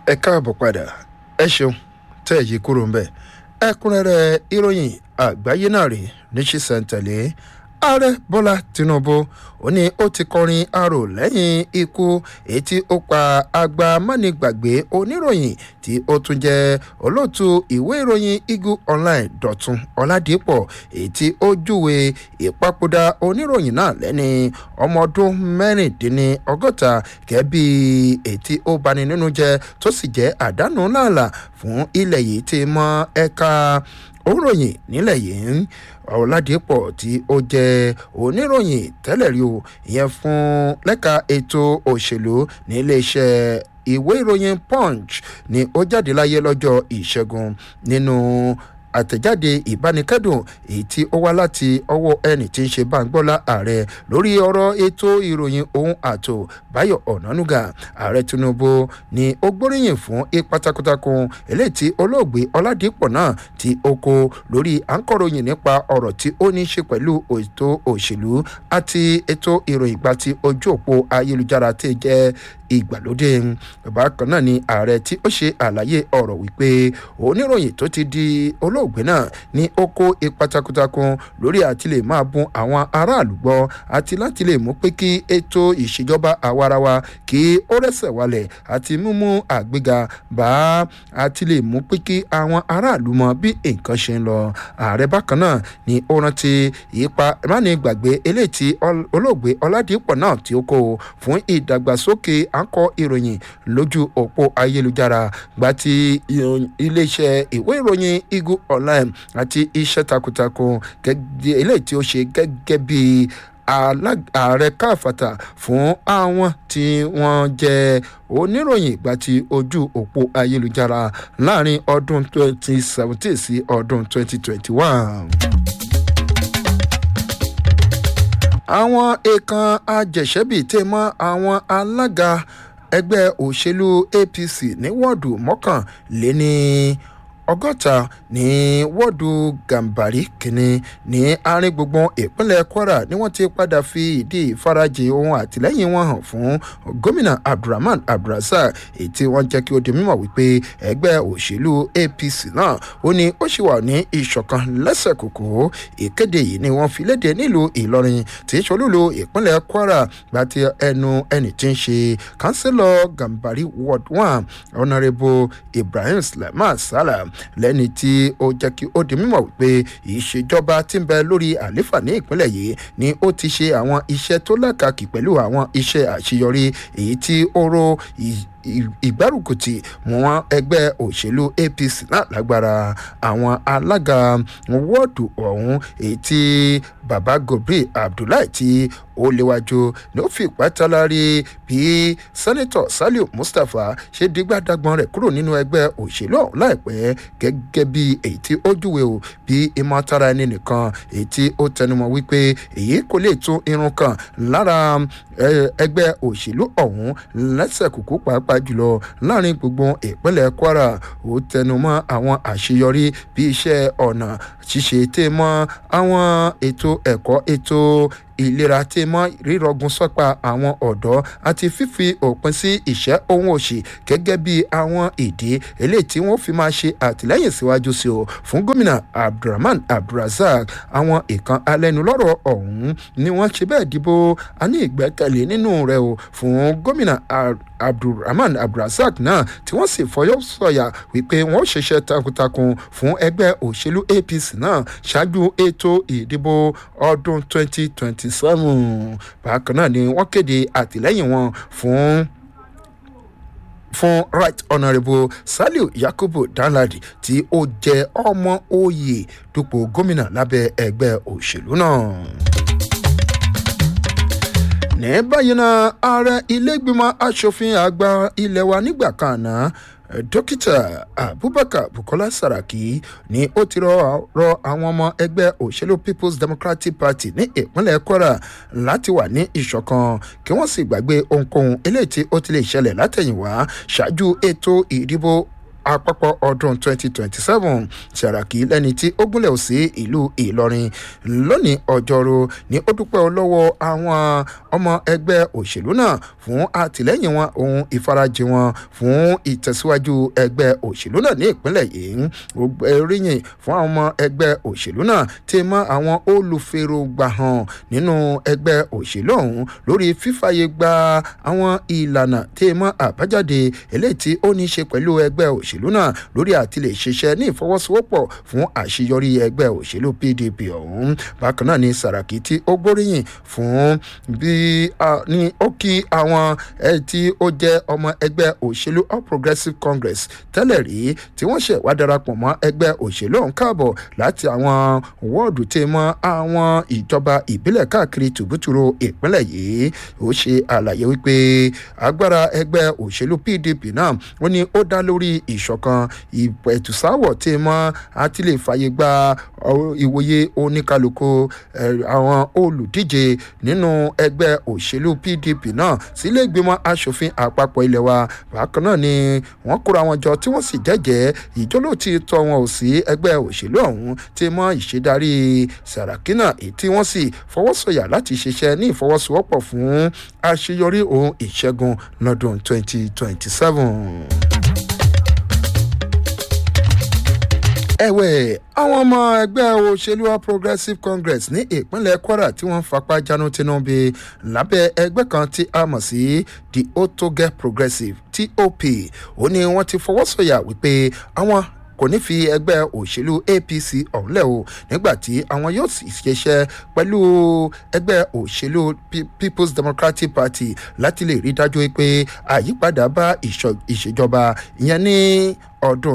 ẹ káàbọ̀ padà ẹ ṣeun tẹ́ ẹ̀ yí kúrò ń bẹ̀ ẹ̀kúnrẹ́rẹ́ ìròyìn àgbáyé náà rèé ní ṣísẹ̀ntẹ̀lé ààrẹ bọ́lá tinubu ó ní ó ti kọrin arò lẹ́yìn ikú èyí tí ó pa àgbà mánigbàgbé oníròyìn tí ó tún jẹ́ olóòtú ìwé ìròyìn eagle online dọ̀tun ọ̀làdìpọ̀ èyí tí ó júwe ìpapòdà oníròyìn náà lẹ́ni ọmọ ọdún mẹ́rìndínlọ́gọ́ta gẹ́bí èyí tí ó bani nínú jẹ́ tó sì jẹ́ àdánù làálà fún ilẹ̀ yìí ti mọ ẹ̀ka òròyìn nílẹ̀ yìí ọ̀làdìpọ̀ tí ó jẹ́ oníròyìn tẹ́lẹ̀ rí o ìyẹn fún lẹ́ka ètò òṣèlú ní iléeṣẹ́ ìwé ìròyìn punch ni ó jáde láyé lọ́jọ́ ìṣẹ́gun nínú àtẹ̀jáde ìbánikẹ́dùn èyí tí ó wá láti ọwọ́ ẹni tí ń ṣe báńgbọ́lá ààrẹ lórí ọ̀rọ̀ ètò ìròyìn ohun àtò báyọ̀ ọ̀nánúgà ààrẹ tinubu ni ó gbóríyìn fún ipa takuntakun eléyìí tí olóògbé ọládìpọ̀ náà tí ó kó lórí àǹkọ̀ròyìn nípa ọ̀rọ̀ tí ó ní í ṣe pẹ̀lú ètò òṣèlú àti ètò ìròyìn gba ti ojú òpó ayélujára tí jẹ́ ìgbàlódé bákan náà ni ààrẹ tí ó ṣe àlàyé ọ̀rọ̀ wípé oníròyìn tó ti di olóògbé náà ni ó kó ipa takuntakun lórí àti lè máa bun àwọn aráàlú gbọ́ àti láti lè mú pé kí ètò ìṣèjọba àwarawa kí ó rẹ́sẹ̀ wálẹ̀ àti mímú àgbéga bá àti lè mú pé kí àwọn aráàlú mọ bí nǹkan ṣe ń lọ ààrẹ bákan náà ni ó rántí ipa mánigbàgbé eléyìí tí olóògbé ọládìpọ̀ náà tí ó kó fún ìdàgbàsókè àkọ ìròyìn lójú òpó ayélujára gba ti iléeṣẹ́ ìwé ìròyìn eagle online àti iṣẹ́ takuntakun eléyìí tí ó ṣe gẹ́gẹ́ bíi ààrẹ káfàtà fún àwọn tí wọ́n jẹ́ oníròyìn ìgbà tí ojú òpó ayélujára láàrin ọdún 2017 sí ọdún 2021 àwọn èèkàn ajẹ̀ṣẹ́bì tẹ̀ mọ́ àwọn alága ẹgbẹ́ òṣèlú apc ní wọ́ọ̀dù mọ́kànléní ọgọ́ta ní wọ́ọ̀dù gàǹbàrí kìíní ní àárín gbùngbùn ìpínlẹ̀ kwara ni wọ́n ti padà fi ìdí ìfarajì ohun àtìlẹ́yìn wọn hàn fún gómìnà abdulrahman abdulrasaq èyí tí wọ́n jẹ́ kí ó di mímọ̀ wípé ẹgbẹ́ òṣèlú apc náà ó ní ó sì wà ní ìṣọ̀kan lẹ́sẹ̀ kòkó ìkéde yìí ni wọ́n fi léde nílùú ìlọrin tí í ṣolúlu ìpínlẹ̀ kwara gba ti ẹnu ẹni tí ń ṣe kánsílọ̀ gàǹbàrí ward one honourable ibrahim sulaiman salah lẹ́ni tí ó jẹ́ kí ó di mímọ̀ wípé ìṣèjọba tí ń bẹ lórí àléfà ní ìpínlẹ̀ yìí ni ó ti ṣe àwọn iṣẹ́ tó lákàkì pẹ̀lú àwọn iṣẹ́ àṣeyọrí èyí tí ó ro ìgbárùkùtì wọn ẹgbẹ́ òṣèlú apc náà lágbára àwọn alága wọ́ọ̀dù ọ̀hún èyí tí baba gobri abdullahi tí ó léwájú ni ó fi ìpátálárí bí sẹ́nitọ̀ saliu mustapha ṣe dígbàdàgbọ́n rẹ̀ kúrò nínú ẹgbẹ́ òṣèlú ọ̀hún láìpẹ́ gẹ́gẹ́ bí èyí tí ó júwe o bí ìmọ̀tara ẹni nìkan èyí tí ó tẹnumọ́ wípé èyí kò lè tún irun kan lára ẹgbẹ́ òṣèlú ọ̀hún lẹ́sẹ̀ kúkú pàápàá jùlọ láàrin gbogbo ìpínlẹ̀ kwara ó tẹnumọ́ àwọn àṣeyọrí bí iṣẹ́ ọ̀nà ṣíṣe tẹ́ mọ́ àwọn ètò ẹ̀kọ́ ètò ìlera tí mọ rírọgùn sọpa àwọn ọ̀dọ́ àti fífi òpin sí ìṣẹ́ ohun òṣì gẹ́gẹ́ bí àwọn ìdí eléyìí tí wọ́n fi máa ṣe àtìlẹ́yìn síwájú sí o fún gómìnà abdulrahman abdulrasaq àwọn ìkan alẹ́nulọ́rọ̀ ọ̀hún ni wọ́n ṣe bẹ́ẹ̀ dìbò a ní ìgbẹ́kẹ̀lé nínú rẹ̀ o fún gómìnà abdulrahman abdulrasaq náà tí wọ́n sì fọyọ́ sọ̀yà wípé wọ́n ṣiṣẹ́ takuntakun fún ẹgbẹ́ òṣèlú apc náà ṣáájú ètò ìdìbò ọdún 2027 bákan náà ni wọ́n kéde àtìlẹ́yìn wọn fún fún right honourable saliu yakubu danladi tí ó jẹ ọmọ oyè dupò gómìnà lábẹ́ ẹgbẹ́ òṣèlú náà ní báyìí náà ààrẹ ilégbìmọ̀ asòfin àgbà ilé wa nígbà kan náà dókítà abubakar bukola saraki ni ó ti rọ àwọn ọmọ ẹgbẹ́ òṣèlú people's democratic party ní ìpínlẹ̀ kwara láti wà ní ìṣọ̀kan kí wọ́n sì gbàgbé ohunkóhun eléyìí tí ó ti lè ṣẹlẹ̀ látẹ̀yìnwá ṣáájú ètò ìdìbò àpapọ̀ ọdún 2027 Sàràkí lẹ́ni tí ó gúnlẹ̀ sí ìlú Ìlọrin lónìí ọjọ́rú ni ó dúpẹ́ lọ́wọ́ àwọn ọmọ ẹgbẹ́ òṣèlú náà fún àtìlẹ́yìn wọn ohun ìfarajìn wọn fún ìtẹ̀síwájú ẹgbẹ́ òṣèlú náà ní ìpínlẹ̀ yìí ó gbẹ́ríyìn fún àwọn ọmọ ẹgbẹ́ òṣèlú náà tí mọ́ àwọn olùfèrògbà hàn nínú ẹgbẹ́ òṣèlú ọ̀hún lórí fífàyè gba àwọn ìlànà tí mọ́ àbájáde eléyìí tí ó ní í ṣe pẹ̀lú ẹgbẹ́ òṣèlú náà lórí àti lè ṣiṣẹ́ ní ìfọwọ́sowọ́pọ̀ fún àṣeyọrí ẹgbẹ́ òṣèlú PDP ọ̀hún bákan náà ni Sàràkí tí ó gbóríyìn fún bí ní ó kí àwọn ẹ tí ó jẹ́ ọmọ ẹgbẹ́ òṣèlú All Progressives Congress tẹ́lẹ̀ rí tí wọ́n ṣẹ̀ wá darapọ̀ mọ́ ẹgbẹ́ òṣèlú ọ̀hún káàbọ̀ láti àwọn wọ́ọ̀dù tí mọ́ àwọn ìjọba ìbílẹ̀ káàkiri tùbútùrú ìpínlẹ̀ yìí ó ṣe àlàyé wípé agbára ẹgbẹ́ òṣèlú PDP náà ó ní ó dá lórí ìṣọ̀kan ìpẹ̀tùsáwọ̀ tí mọ́ àti lè fàyè gba ìwòye oníkálukú àwọn olùdíje nínú ẹgbẹ́ òṣèlú PDP náà sílé ìgbìmọ̀ asòfin àpapọ̀ ilẹ̀ wa bákan náà ni wọ́n kóra wọn jọ tí wọ́n sì jẹ́jẹ́ ìjólótì tọ́ wọn ò sí ẹgbẹ́ òṣèlú ọ̀hún tí mọ́ ìṣèdarí Sàràkí náà èyí tí wọ́n sì fọwọ́sọ̀yà láti ṣiṣẹ́ ní ìfọwọ́sowọ́pọ̀ fún àṣeyọrí ohun ìṣẹ́gun lọ́dún 2027. ẹ̀wẹ̀ àwọn ọmọ ẹgbẹ́ òṣèlú All Progressives Congress ní ìpínlẹ̀ Kwara tí wọ́n fapá jánu Tinubu lábẹ́ ẹgbẹ́ kan tí a mọ̀ sí the Otoge Progressive TOP ó ní wọ́n ti fọwọ́sọ̀yà wípé àwọn kò ní fi ẹgbẹ́ òṣèlú APC ọ̀hún lẹ̀ o nígbà tí àwọn yóò sì ṣiṣẹ́ pẹ̀lú ẹgbẹ́ òṣèlú People's Democratic Party láti lè rí dájú pé àyípadà bá ìṣèjọba ìyẹn ní ọdún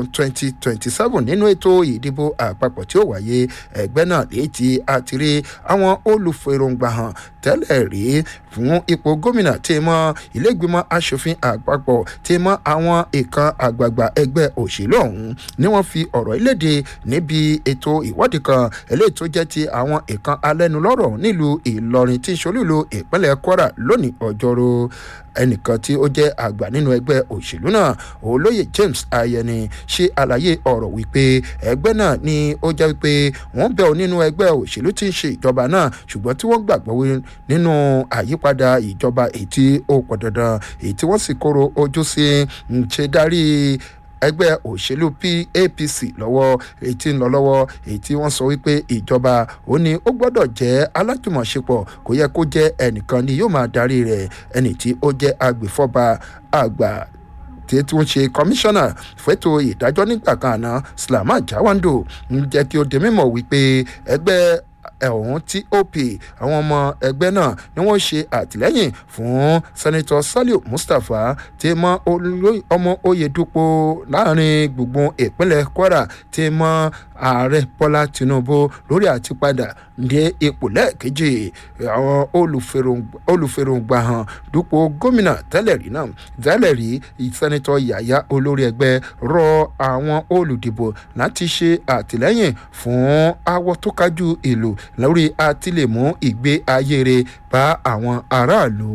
2027 nínú ètò ìdìbò àpapọ̀ tí ó wáyé ẹgbẹ́ náà léyìí tí a ti rí àwọn olùfèròǹgbà hàn tẹ́lẹ̀ rí fún ipò gómìnà tí mọ́ ilégbìmọ̀ asòfin àpapọ̀ tí mọ́ àwọn ìkan àgbààgbà ẹgbẹ́ òṣèlú ọ̀hún ni wọ́n fi ọ̀rọ̀ ìlédè níbi ètò ìwádìí kan eléyìí tó jẹ́ ti àwọn ìkan alẹ́nulọ́rọ̀ nílùú Ìlọrin tí ìṣolúlu ìpínlẹ̀ Kwara lónìí ọjọ́rú ẹnìkan tí ó jẹ́ àgbà nínú ẹgbẹ́ òṣèlú náà olóyè James Ayẹni ṣe àlàyé ọ̀rọ̀ wípé ẹgbẹ́ náà ni ó jẹ́ wípé wọ́n bẹ̀ ọ́ nínú ẹgbẹ́ òṣèlú tí ń ṣe ìjọba náà ṣùgbọ́n tí wọ́n gbàgbọ́ nínú àyípadà ìjọba èyí tí ó pọ̀ dandan èyí tí wọ́n sì kóró ojú sí ń ṣe darí ẹgbẹ́ òṣèlú APC lọ́wọ́ èyí tí ń lọ lọ́wọ́ èyí tí wọ́n sọ wípé ìjọba ó ní ó gbọ́dọ̀ jẹ́ alájùmọ̀ṣepọ̀ kò yẹ kó jẹ́ ẹnìkan ni yóò máa darí rẹ̀ ẹni tí ó jẹ́ agbèfọ́ba àgbà tí tí wọ́n ṣe kọmíṣánná fẹ́tò ìdájọ́ nígbà kan àná Slama Jawando ń jẹ́ kí ó di mímọ̀ wípé ẹgbẹ́ ẹ̀hún tí op àwọn ọmọ ẹgbẹ́ náà ni wọ́n ṣe àtìlẹ́yìn fún sẹ́nitọ́ Saliu Mustapha tí mọ ọmọ Oyèdúpọ̀ láàrin gbùngbùn ìpínlẹ̀ Kwara tí mọ ààrẹ Bọ́lá Tinubu lórí àtipadà dé ipò lẹ́ẹ̀kejì àwọn olùfèròǹgbà hàn dúpọ̀ gómìnà tẹ́lẹ̀ rí náà tẹ́lẹ̀ rí sẹ́nitọ́ Yàyà olórí ẹgbẹ́ rọ àwọn olùdìbò láti ṣe àtìlẹ́yìn fún awọ tó kájú ìlú lórí àtìlẹ́mú ìgbé ayé rẹ̀ bá àwọn aráàlú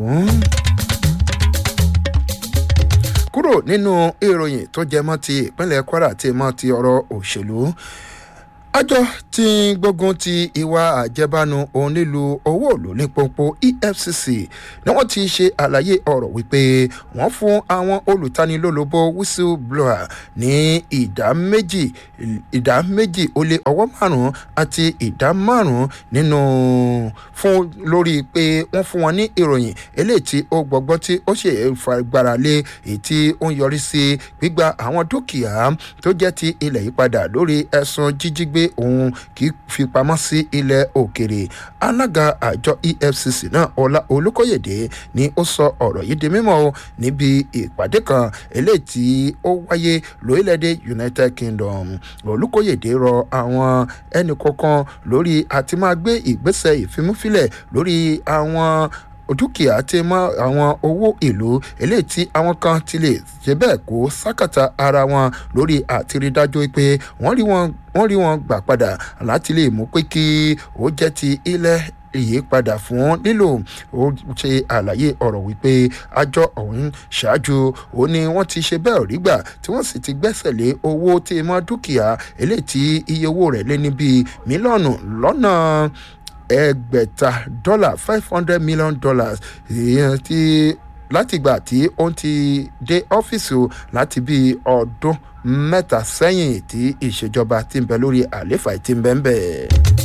kúrò nínú ìròyìn tó jẹ mọ́ ti ìpínlẹ̀ Kwara tí mọ́ ti ọ̀rọ̀ òṣèlú àjọ tí ń gbógun ti ìwà àjẹbánu òun nílùú owó òlù ní pọ́npọ́ EFCC ni wọ́n ti ṣe àlàyé ọ̀rọ̀ wípé wọ́n fún àwọn olùtanilólobó whistleblower ní ìdá méjì ìdá méjì ó lé ọwọ́ márùn-ún àti ìdá márùn-ún nínú fún lórí pé wọ́n fún wọn ní ìròyìn eléyìí tí ó gbọ́gbọ́ tí ó ṣe fagbára lé èyí tí ó ń yọrí sí gbígba àwọn dúkìá tó jẹ́ ti ilẹ̀ yìí padà lórí ẹ̀sùn jíjígbé pé òun kì í fi pamọ́ sí ilẹ̀ òkèrè alága àjọ EFCC náà ọlá olùkóyèdè ni ó sọ ọ̀rọ̀ yìí di mímọ́ o níbi ìpàdé kan eléyìí tí ó wáyé lórílẹ̀‐èdè United Kingdom olùkóyèdè rọ àwọn ẹnì kọ̀ọ̀kan lórí àti máa gbé ìgbésẹ̀ ìfimúfilẹ̀ lórí àwọn dúkìá tí mọ àwọn owó ìlú eléyìí tí àwọn kan ti lè ṣe bẹ́ẹ̀ kó sákàtà ara wọn lórí àtìrídájú pé wọ́n rí wọn wọ́n rí wọn gbà padà láti lè mú pé kí ó jẹ́ ti ilẹ̀ ìyípadà fún lílò ó ṣe àlàyé ọ̀rọ̀ wípé àjọ ọ̀hún ṣáájú ó ní wọ́n ti ṣe bẹ́ẹ̀ rí gbà tí wọ́n sì ti gbẹ́sẹ̀ lé owó tí mọ́ dúkìá eléyìí tí iye owó rẹ̀ lé ní bíi mílíọ̀nù lọ́nà ẹgbẹ̀ta dọ́là five hundred million dollars ìyẹn tí látìgbà tí ó ti dé ọ́fíìsì o láti bíi ọdún mẹ́ta sẹ́yìn tí ìṣèjọba ti ń bẹ lórí àléfà ti ń bẹ ń bẹ̀.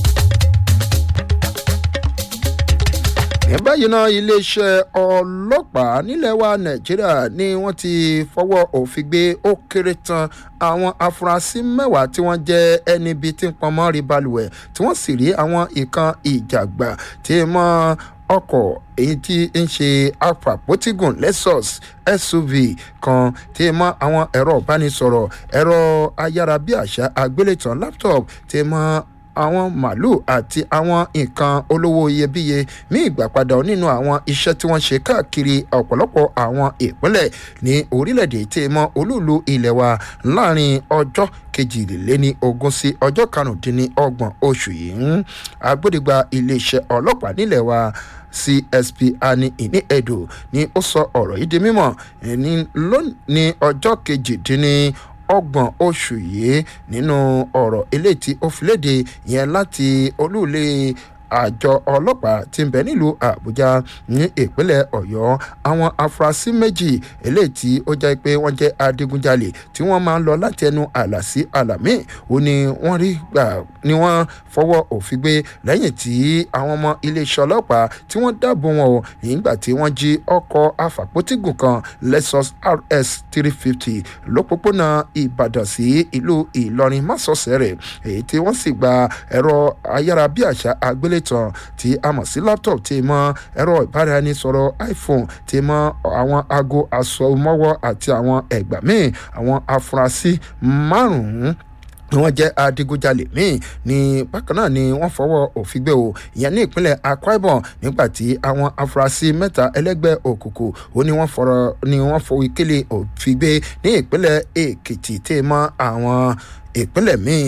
ní báyìí náà iléeṣẹ́ ọlọ́pàá nílẹ̀ wa nàìjíríà ni wọ́n ti fọwọ́ òfin gbé ó kéré tán àwọn afurasí mẹ́wàá tí wọ́n jẹ́ ẹni bíi tí ń pọnmọ́ rí balùwẹ̀ tí wọ́n sì rí àwọn ìkan ìjàgbá tí mọ́ ọkọ̀ èyí tí ń ṣe apàpótígùn lexus suv kan tí mọ́ àwọn ẹ̀rọ ìbánisọ̀rọ̀ ẹ̀rọ ayárabíàṣá àgbélétàn laptop tí mọ́ àwọn màálùú àti àwọn nǹkan olówó iyebíye ní ìgbàpadà nínú àwọn iṣẹ́ tí wọ́n ṣe káàkiri ọ̀pọ̀lọpọ̀ àwọn ìpínlẹ̀ ní orílẹ̀-èdè tí mọ́ olúùlú ilẹ̀ wa láàrin ọjọ́ kejìléní ogún sí ọjọ́ karùndínlọ́gbọ̀n oṣù yìí agbódìgba iléeṣẹ́ ọlọ́pàá nílẹ̀ wa csp ani ìní edo ni ó sọ ọ̀rọ̀ yìí di mímọ̀ ní ọjọ́ kejìdínní ọgbọ̀n oṣù yìí nínú ọ̀rọ̀ eléyìí tí ó fi léde yẹn láti olúùlé àjọ ọlọ́pàá ti ń bẹ nílùú àbújá ní ìpínlẹ̀ ọ̀yọ́ àwọn afurasí méjì eléyìí tí ó jẹ́ pé wọ́n jẹ́ adigunjalè tí wọ́n máa ń lọ láti ẹnu àlà sí àlà míì ó ní wọ́n rí gbà ni wọ́n fọwọ́ òfin gbé lẹ́yìn tí àwọn ọmọ iléeṣẹ́ ọlọ́pàá tí wọ́n dáàbò wọn o nígbà tí wọ́n jí ọkọ̀ afàpótígùn kan lexus rs three fifty lópópónà ìbàdàn sí ìlú ìlọrin másọ̀sẹ̀ rẹ̀ èyí tí wọ́n sì gba ẹ̀rọ ayárabíàṣá àgbélé tán tí a mọ̀ sí laptop tí mọ ẹ̀rọ ìbáraẹnisọ̀rọ̀ iphone tí mọ àwọn aago asọmọwọ́ àti àwọn ẹ̀gbà míì àwọn afurasí márùn-ún ni wọ́n jẹ́ adigunjalè míì ní bákan náà ni wọ́n fọwọ́ òfin gbé o ìyẹn ní ìpínlẹ̀ akwa ibom nígbà tí àwọn afurasí mẹ́ta ẹlẹ́gbẹ́ òkùnkùn ó ní wọ́n fọ̀rọ̀ ni wọ́n fọwọ́ ìkélé òfin gbé ní ìpínlẹ̀ èkìtì tí mọ́ àwọn ìpínlẹ̀ míì.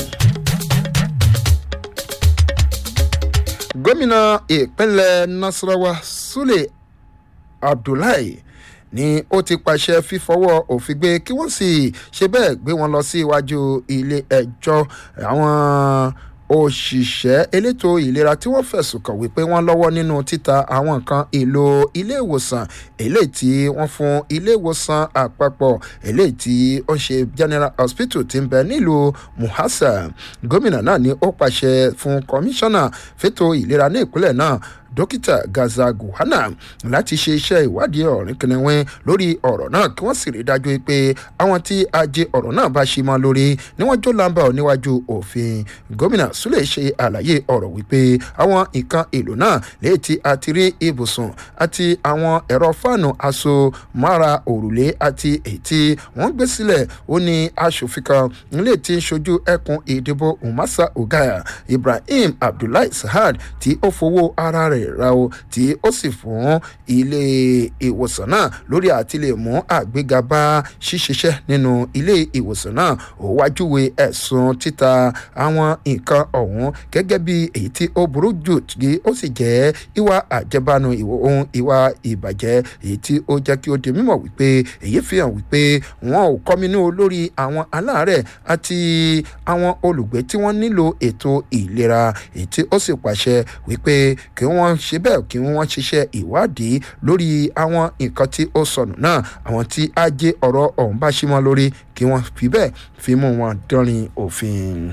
gómìnà ìpínlẹ̀ nasarawa sule abdullahi ni ó ti pàṣẹ fífọwọ́ òfin gbé kí wọ́n sì ṣe bẹ́ẹ̀ gbé wọn lọ sí iwájú ilé ẹjọ́ àwọn òṣìṣẹ́ elétò ìlera tí wọ́n fẹ̀sùn kàn wípé wọ́n lọ́wọ́ nínú títa àwọn nǹkan èlò ilé ìwòsàn eléyìí tí wọ́n fún ilé ìwòsàn àpapọ̀ eléyìí tí ó ṣe general hospital ti ń bẹ nílùú muhasa gómìnà náà ni ó pàṣẹ fún kọmíṣánná fẹ́tò ìlera ní ìpínlẹ̀ náà dókítà gaza guhana láti ṣe iṣẹ́ ìwádìí ọ̀rìn kìnìún lórí ọ̀rọ̀ náà kí wọ́n sì rí dájú pé àwọn tí ajé ọ̀rọ̀ náà bá ṣe mọ́ lórí ni wọ́n jó lamba ọ̀ níwájú òfin gómìnà súlẹ̀ ṣe àlàyé ọ̀rọ̀ wípé àwọn nǹkan èlò náà lè ti àti rí ibùsùn àti àwọn ẹ̀rọ fáànù aṣọ mára òrùlé àti ètí wọ́n gbé sílẹ̀ ó ní aṣòfin kan nílé tí ń ṣojú ẹkùn ìdìbò umasa ogaya ibrahim abdullahi sahad tí ó fowó ara rẹ̀ ra o tí ó sì fún ilé ìwòsàn náà lórí àti lè mú àgbéga bá ṣíṣiṣẹ́ nínú ilé ìwòsàn náà ó wájúwe ẹ̀sùn títa àwọn nǹkan ọ̀hún gẹ́gẹ́ bí èyí tí ó burú jù tí ó sì jẹ́ ìwà àjẹbánu ohun ìwà ìbàjẹ́ èyí tí ó jẹ́ kí ó di mímọ̀ wípé èyí fi hàn wípé wọn ò kọ́minú lórí àwọn aláàárẹ̀ àti àwọn olùgbé tí wọ́n nílò ètò ìlera èyí tí ó sì pàṣẹ wípé kí wọ́n wọ́n ṣe bẹ́ẹ̀ kí wọ́n ṣiṣẹ́ ìwádìí lórí àwọn nǹkan tí ó sọnù náà àwọn tí ajé ọ̀rọ̀ ọ̀hún bá ṣí mọ́ lórí kí wọ́n fi bẹ́ẹ̀ fi mú wọn dánrin òfin.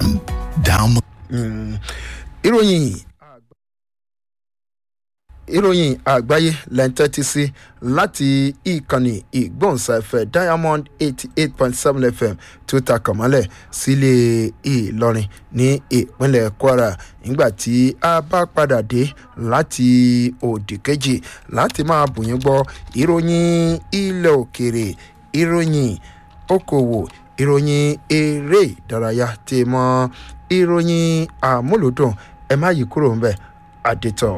ìròyìn ìròyìn àgbáyé lẹ́ńtẹ́tì sí láti ìkànnì ìgbóhùnsáfẹ́ diamond eighty eight point seven fm tó ta kànmọ́lẹ̀ sílé ìlọrin ní ìpínlẹ̀ kwara nígbà tí a bá padà dé láti òdì kejì láti máa bùyín gbọ́ ìròyìn ilẹ̀ òkèrè ìròyìn okòwò ìròyìn eré ìdárayá tí mọ ìròyìn àmúlòdùn ẹ má yí kúrò ńbẹ àdètò.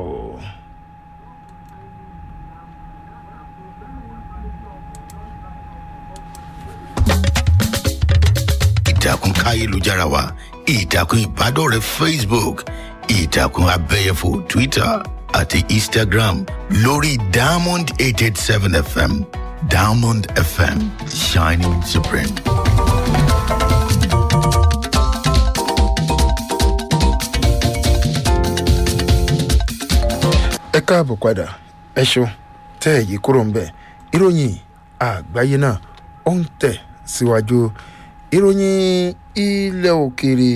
ìtàkùn káyélujára wa ìtàkùn ìbádọ́rẹ̀ẹ́ facebook ìtàkùn abẹ́yẹfò twitter àti instagram lórí diamond eight eight seven fm diamond fm shining supreme. ẹ káàbọ̀ padà ẹ ṣeun tẹ́ ẹ̀ yí kúrò ń bẹ̀ ìròyìn àgbáyé náà ó ń tẹ̀ síwájú ìròyìn ilẹ̀ òkèèrè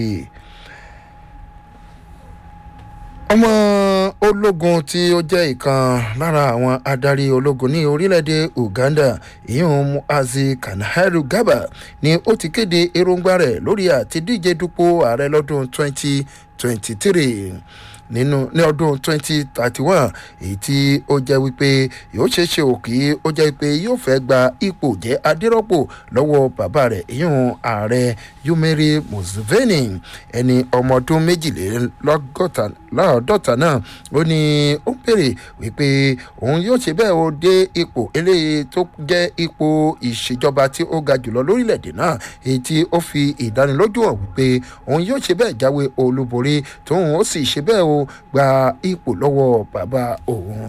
ọmọ ológun tí ó jẹ́ ìkan lára àwọn adarí ológun ní orílẹ̀-èdè uganda ìyún muazi kanaharu gaba ni ó ti kéde èròǹgbà rẹ̀ lórí àtidíje dupò ààrẹ lọ́dún 2023 nínú ní ọdún 2031 èyí tí ó jẹ́ wípé yóò ṣeé ṣe òkè ó jẹ́ wípé yóò fẹ́ gba ipò jẹ́ adérọ́pò lọ́wọ́ bàbá rẹ̀ ìyún ààrẹ yumeri museveni ẹni ọmọ ọdún méjìlélọ́gọ́ta láàdọ́ta náà ó ní ó ń bèrè wípé òun yóò ṣe bẹ́ẹ̀ ó dé ipò eléyìí tó jẹ́ ipò ìṣèjọba tí ó ga jùlọ lórílẹ̀‐èdè náà èyí tí ó fi ìdánilójú hàn wípé òun yóò ṣe bẹ́ẹ̀ jáwé olúborí tóun ó sì ṣe bẹ́ẹ̀ ó gba ipò lọ́wọ́ bàbá òun.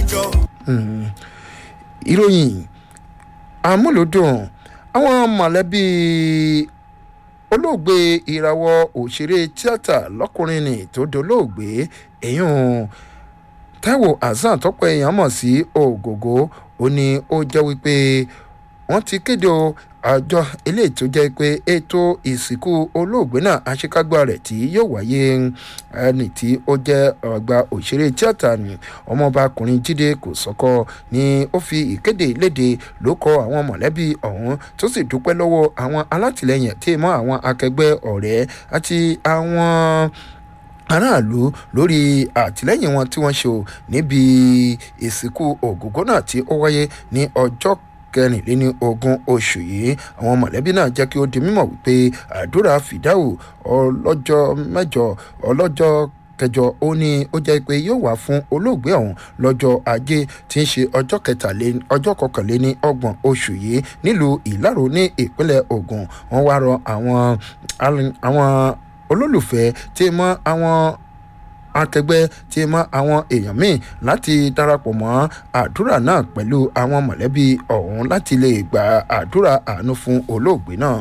ìròyìn àmúlòdùn àwọn mọ̀lẹ́bí olóògbé ìràwọ̀ òṣèré tíátà lọ́kùnrin ni tó dolóògbé èyàn taiwo hasan tọ́pọ̀ èèyàn mọ̀ sí ògògó ó ní ó jẹ́ wípé wọ́n ti kéde o àjọ eléyìí tó jẹ́ pé ètò ìsìnkú olóògbé náà àṣekágbá rẹ̀ tí yóò wáyé ẹni tí ó jẹ́ ọgbà òṣèré tíátà ni ọmọbakùnrin jíde kò sọ́kọ́ ni ó fi ìkéde léde ló kọ àwọn mọ̀lẹ́bí ọ̀hún tó sì dúpẹ́ lọ́wọ́ àwọn alátìlẹyìn tí mọ́ àwọn akẹgbẹ́ ọ̀rẹ́ àti àwọn aráàlú lórí àtìlẹyìn wọn tí wọ́n ṣe níbi ìsìnkú ògógó náà tí ó wáyé ní ọjọ́ kẹrìnléní ogún oṣù yìí àwọn mọ̀lẹ́bí náà jẹ́ kí ó di mímọ̀ wípé àdúrà fìdáwò ọlọ́jọ́ mẹ́jọ ọlọ́jọ́ kẹjọ ó ní ó jẹ́ pé yóò wá fún olóògbé ọ̀hún lọ́jọ́ ajé tí ń ṣe ọjọ́ kẹtàléní ọjọ́ kọkànléní ọgbọ̀n oṣù yìí nílùú ìlàró ní ìpínlẹ̀ ogun wọ́n wá rọ àwọn àwọn olólùfẹ́ tí mọ́ àwọn akẹgbẹ́ tí mọ àwọn èèyàn míì láti darapọ̀ mọ́ àdúrà náà pẹ̀lú àwọn mọ̀lẹ́bí ọ̀hún láti lè gba àdúrà àánú fún olóògbé náà.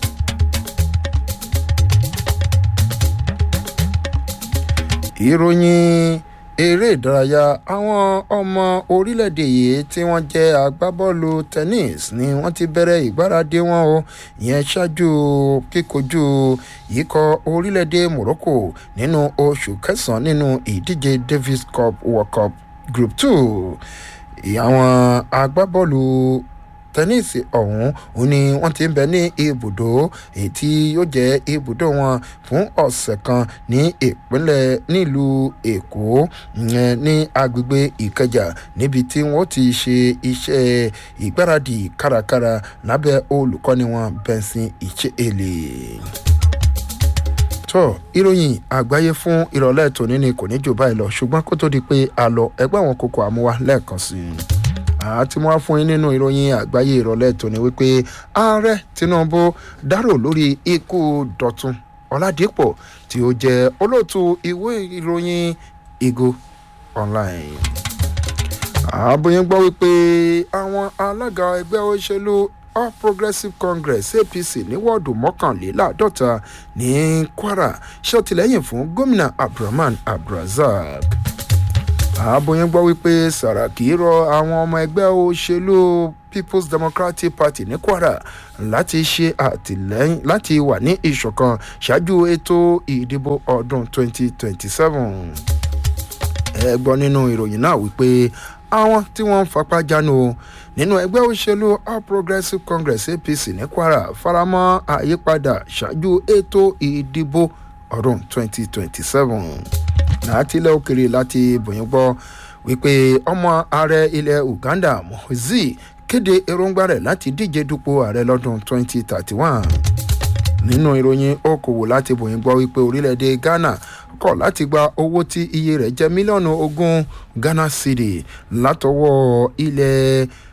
ìròyìn eré ìdárayá àwọn ọmọ orílẹ̀-èdè yìí tí wọ́n jẹ́ agbábọ́ọ̀lù tennis ni wọ́n ti bẹ̀rẹ̀ ìgbáradì wọn o ìyẹn ṣáájú kíkojú ikọ̀ orílẹ̀-èdè morocco nínú oṣù kẹsàn-án nínú ìdíje davis cup world cup group two àwọn agbábọ́ọ̀lù tẹníìsì ọ̀hún òun ni wọ́n ti ń bẹ ní ibùdó èyí tí yóò jẹ́ ibùdó wọn fún ọ̀sẹ̀ kan ní ìpínlẹ̀ nílùú èkó ìyẹn ní agbègbè ìkẹjà níbi tí wọ́n ti ṣe iṣẹ́ ìgbáradì kárakára lábẹ́ olùkọ́ni wọn benson ìṣeèlè tó ìròyìn àgbáyé fún ìrọ̀lẹ́ tòní ni kò ní jù báyìí lọ ṣùgbọ́n kó tó di pé a lọ ẹgbẹ́ àwọn kókó àmúwá lẹ́ẹ̀kan sí i àti mo wá fún yín nínú ìròyìn àgbáyé ìrọ̀lẹ́ tòní wípé ààrẹ tinubu dárò lórí ikú dọ̀tun ọ̀làdìpọ̀ tí ó jẹ́ olóòtú ìwé ìròyìn ìgò online. àbòyìn gbọ́ wípé àwọn alága ẹgbẹ́ òṣèlú all progressives congress apc ní wọ́ọ̀dù mọ́kànléláàádọ́ta ní kwara ṣètìlẹ́yìn fún gómìnà abdulrahman abdulrasaq àbòyìn gbọ́ wípé sàràkí rọ àwọn ọmọ ẹgbẹ́ òṣèlú people's democratic party ní kwara láti ṣe àtìlẹ́yìn láti wà ní ìṣọ̀kan ṣáájú ètò ìdìbò ọdún 2027 ẹ gbọ́ nínú ìròyìn náà wípé àwọn tí wọ́n ń fapá jánu nínú ẹgbẹ́ òṣèlú all progressives congress apc ní kwara faramọ́ àyípadà ṣáájú ètò ìdìbò ọdún 2027 látilẹ̀ òkèrè láti bòyìn gbọ́ wípé ọmọ ààrẹ ilẹ̀ uganda mozi kéde èròǹgbà rẹ̀ láti díje dupò ààrẹ lọ́dún 2031 nínú ìròyìn okòwò láti bòyìn gbọ́ wípé orílẹ̀-èdè ghana kọ̀ láti gba owó tí iye rẹ̀ jẹ́ mílíọ̀nù ogún ghana cedi látọwọ́ ilẹ̀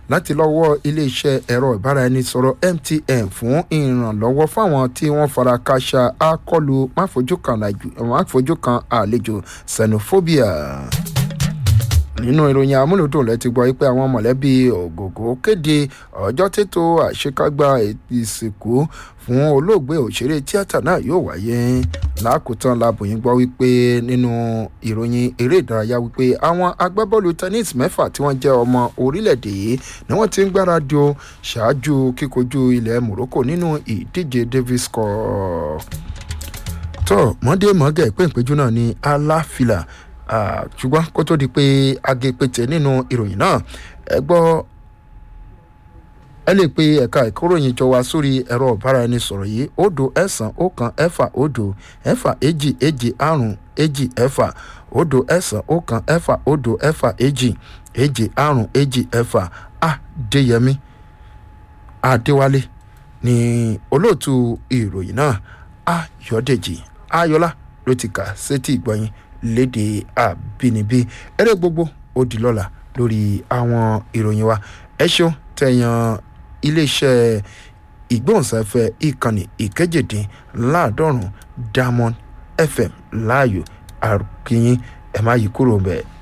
láti lọ́wọ́ iléeṣẹ́ ẹ̀rọ ìbáraẹnisọ̀rọ̀ mtn fún ìrànlọ́wọ́ fáwọn tí wọ́n fara káṣá akọlù máfojú kan àlejò xenophobia nínú ìròyìn amúlòdùn lẹ ti gbọ́ pé àwọn mọ̀lẹ́bí ògògó kéde ọjọ́ tètò àṣekágbá ìsìnkú fún olóògbé òṣèré tíátà náà yóò wáyé lákòótán labòyìn gbọ́ wípé nínú ìròyìn eré ìdárayá wípé àwọn agbábọ́ọ̀lù tennis mẹ́fà tí wọ́n jẹ́ ọmọ orílẹ̀-èdè yìí ni wọ́n ti ń gbáradì o ṣáájú kíkojú ilẹ̀ morocco nínú ìdíje davis cup tó mọ́dé mọ́gẹ́ ìpéǹpéjú náà ní aláfilà ṣùgbọ́n kó tó di pé agépètè nínú ìròyìn náà ẹ gbọ́ ẹ lè pe ẹ̀ka ìkóròyìn jọ wá sórí ẹ̀rọ ìbáraẹnisọ̀rọ̀ yìí òdo ẹ̀sán ọ̀kan ẹ̀fà òdo ẹ̀fà èjì èjì àrùn èjì ẹ̀fà òdo ẹ̀sán ọ̀kan ẹ̀fà òdo ẹ̀fà èjì èjì àrùn èjì ẹ̀fà àdéyẹmí àdéwálé ní olóòtú ìròyìn náà ayọ̀dèjì ayọ̀lá ló ti kà sétí ìgbọ̀yìn léde àbínibí eré gbogbo ó di lọ́la lórí àwọn ìròyìn wa ẹ ṣeun tẹ̀yàn iléeṣẹ́ ìgbóhùnsáfẹ́ ìkànnì ìkẹ́jẹ̀dín láàdọ́rùn diamond fm láàyò àrùkìyìn ẹ̀ má yí kúrò bẹ́ẹ̀.